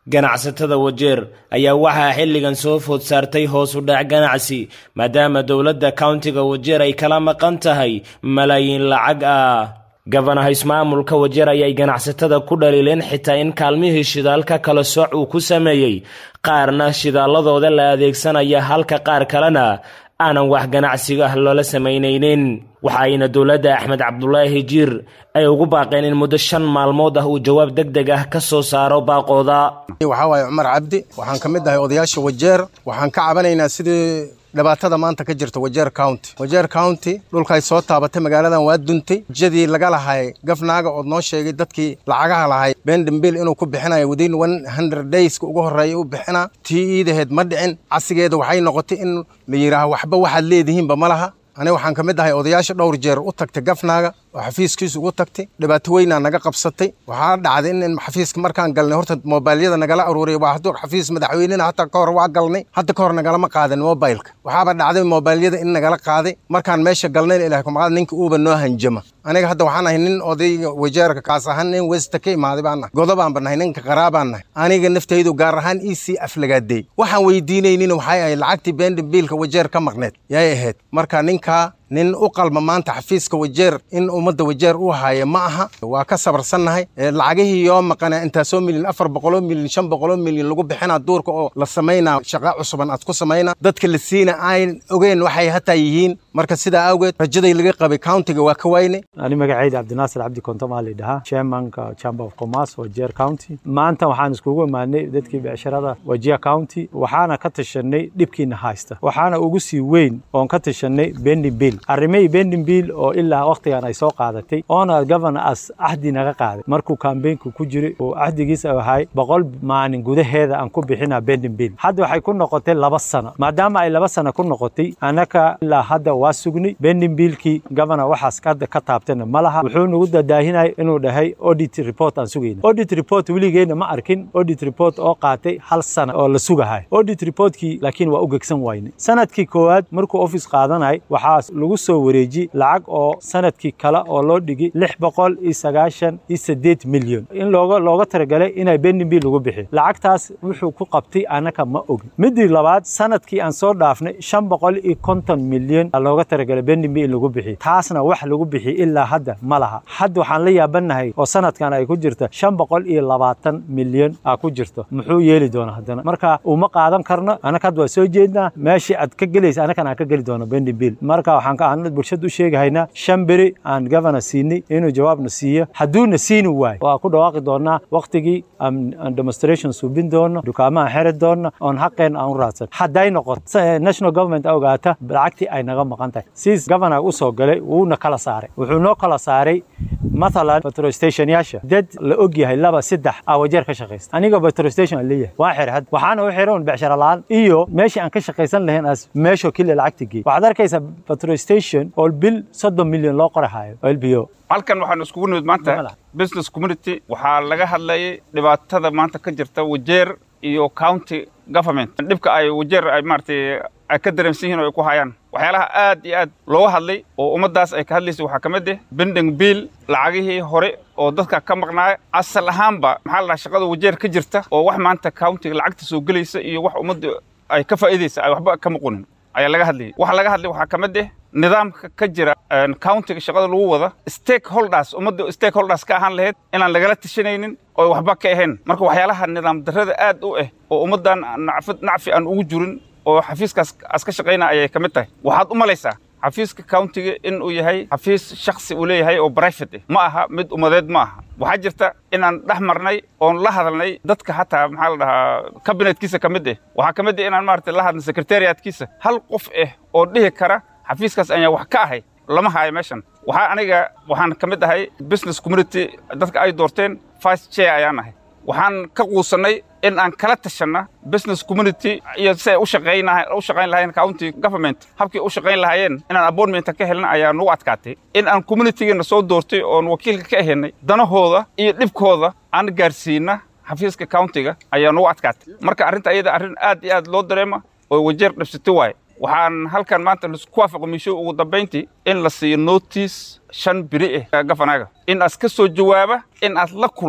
ganacsatada wajeer ayaa waxaa xilligan soo food saartay hoos u dhac ganacsi maadaama dowladda countiga wajeer ay kala maqan tahay malaayiin lacag ah gabanaha ismaamulka wajeer ayay ganacsatada ku dhaliileen xitaa in kaalmihii shidaalka kala sooc uu ku sameeyey qaarna shidaalladooda la adeegsanaya halka qaar kalena aanan wax ganacsiga ah loola samaynaynin waxa ayna dowladda axmed cabdulaahi jiir ay ugu baaqeen in muddo shan maalmood ah uu jawaab deg deg ah ka soo saaro baaqooda waxaa waaye cumar cabdi waxaan ka mid ahay odayaasha wajeer waxaan ka cabanaynaa sidii dhibaatada maanta ka jirta wajeer county wajeer county dhulkaay soo taabatay magaaladan waa duntay jadii laga lahay gafnaaga ood noo sheegay dadkii lacagaha lahay bendambil inuu ku bixinayo within one hundred dayska ugu horreeya u bixinaa tii iidaheed ma dhicin casigeeda waxay noqotay in la yidhaaho waxba waxaad leedihiinba ma laha aniga waxaan ka mid ahay odayaasha dhowr jeer u tagtay gafnaaga oo xafiiskiisu ugu tagtay dhibaato weynaa naga qabsatay waxaa dhacday in xafiiska markaan galnay horta mobileyada nagala aruuriyay waa hadduu xafiis madaxweynena hataa ka hor waa galnay hadda ka hor nagalama qaadan mobilka waxaaba dhacday mobileyada in nagala qaaday markaan meesha galnayna ilahay kumaqaad ninka uuba noo hanjama aniga hadda waxaan ahay nin odayga wajeerka kaas ahaan nin westa ka imaaday baan nahay godobaanba nahay ninka qaraabaan nahay aniga naftaydu gaar ahaan ii sii aflagaadeey waxaan weydiinaynin waxay ahayd lacagtii bendambiilka wajeer ka maqneed yay ahayd marka ninkaa nin u qalma maanta xafiiska wajeer in ummadda wajeer uu haayo ma aha waa ka sabarsannahay lacagihii yoo maqana intaasoo milyan afar boqoloo milyan shan boqoloo milyan lagu bixinaa duurka oo la samaynaa shaqa cusuban aad ku samaynaa dadka la siina aan ogeyn waxay hataa yihiin marka sidaa awgeed rajaday laga qabay countiga waa ka waynay ani magacayda cabdinaasir cabdi kontomaa la dhahaa chairmanka chamber of commerce wajeer county maanta waxaan iskugu imaanay dadkii becsharada wajeer county waxaana ka tashanay dhibkiina haysta waxaana ugu sii weyn oon ka tashanay bending bill arrimihii bending bill oo ilaa wakhtigan ay soo qaadatay oona governor as cahdi naga qaaday markuu kambeynku ku jiray oo cahdigiisa ahay boqol maalin gudaheeda aan ku bixinaa bending bill hadda waxay ku noqotay laba sano maadaama ay laba sano ku noqotay annaka ilaa hadda waa sugnay bending billkii governor waxaas hadda ka taabtana ma laha wuxuu nagu dadaahinaya inuu dhahay audit report aan sugayna audit report weligeena ma arkin audit report oo qaatay hal sana oo la sugahay audit reportkii laakiin waa u gegsan wayne sanadkii koowaad markuu office qaadanay waxaa lagu soo wareeji lacag oo sanadkii kale oo loo dhigi lix boqol iyo sagaashan iyo sideed milyan in looga looga talagalay inay bending bill lagu bixiyo lacagtaas wuxuu ku qabtay annaka ma ogin midii labaad sanadkii aan soo dhaafnay shan boqol iyo konton milyan looga talagalay bending bill in lagu bixiyo taasna wax lagu bixiyo ilaa hadda ma laha hadda waxaan la yaabanahay oo sanadkan ay ku jirta shan boqol iyo labaatan milyan aa ku jirto muxuu yeeli doonaa haddana marka uma qaadan karno annaka hadda waa soo jeednaa meeshii aad ka gelaysa annakan aan ka geli doono bending bill marka waxaan ka aan bulshada u sheegahaynaa shan beri aan governor siinay inuu jawaabna siiyo hadduuna siini waayo waa ku dhawaaqi doonaa wakhtigii aan demonstration suubin doono dukaamaha xeri doona oon xaqeen aan u raadsan hadday noqoto national government ogaata lacagtii ay naga maqan tahay siis governor u soo galay wuuna kala saaray wuxuu noo kala saaray mathalan petrol stationyaasha dad la og yahay laba saddex aa wajeer ka shaqaysta aniga petrol station aan leeyahay waa xir had waxaana u xiran becshara la'aan iyo meeshii aan ka shaqaysan lahayn as meeshoo keliya lacagta geey waxaad arkaysaa petrol station oo bil soddon milyan loo qorahayo oo lbo halkan waxaan iskugu nimid maanta business community waxaa laga hadlayay dhibaatada maanta ka jirta wajeer iyo county government dhibka ay wajeer ay maaragtay ay ka dareemsan yihiin oo ay ku hayaan waxyaalaha aad iyo aad looga hadlay oo ummaddaas ay ka hadlaysa waxaa ka mid ah bending bill lacagihii hore oo dadka ka maqnaaya asal ahaanba maxaa la dhaha shaqada wajeer ka jirta oo wax maanta countiga lacagta soo gelaysa iyo wax ummadda ay ka faa'iidaysa ay waxba ka maqunin ayaa laga hadlayay waxa laga hadlay waxaa ka mid ah nidaamka ka jira countiga shaqada lagu wada stakeholders ummadda stakeholders ka ahaan lahayd inaan lagala tashanaynin oo waxba ka ahayn marka waxyaalaha nidaam darrada aad u ah oo ummaddan nacfi aan ugu jirin oo xafiiskaas as ka shaqaynaya ayay ka mid tahay waxaad u malaysaa xafiiska countiga in uu yahay xafiis shaksi uu leeyahay oo private ma aha mid ummadeed ma aha waxaa jirta inaan dhex marnay oon la hadalnay dadka hataa maxaa la dhahaa kabinetkiisa ka mid ah waxaa ka mid ah inaan maaragtay la hadlay secretariatkiisa hal qof ah oo dhihi kara xafiiskaas ayaa wax ka ahay lama haayo meeshan waxaa aniga waxaan ka mid ahay business community dadka ay doorteen vice chair ayaan ahay waxaan ka quusannay in aan kala tashanna business community iyo si ay u shaqayn lahayen county government habkii u shaqayn lahaayeen inaan appointmenta ka helna ayaa nagu adkaatay in aan communitigeena soo doortay oon wakiilka ka ahaynay danahooda iyo dhibkooda aan gaarsiina xafiiska countiga ayaa nagu adkaatay marka arrinta ayada arrin aad iyo aad loo dareema oo wajeer dhibsatay waaye waxaan halkan maanta ku waafaqo miisho ugu dambayntii in la siiyo notice shan biri ah gafanaaga in aad ka soo jawaaba in aad la kulma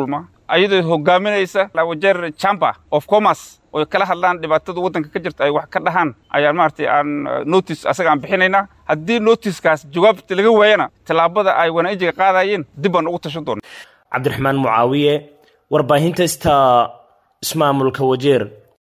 ayadoo hogaaminaysa wajeer chamber of commerce oy kala hadlaan dhibaatada waddanka ka jirta ay wax ka dhahaan ayaan maaragtay aan notice asaga aan bixinaynaa haddii noticekaas jawaabta laga waayana tallaabada ay wanaajiga qaadayeen dib baan ugu tashan doona cabdiraxmaan mucaawiye warbaahinta sta ismaamulka wajeer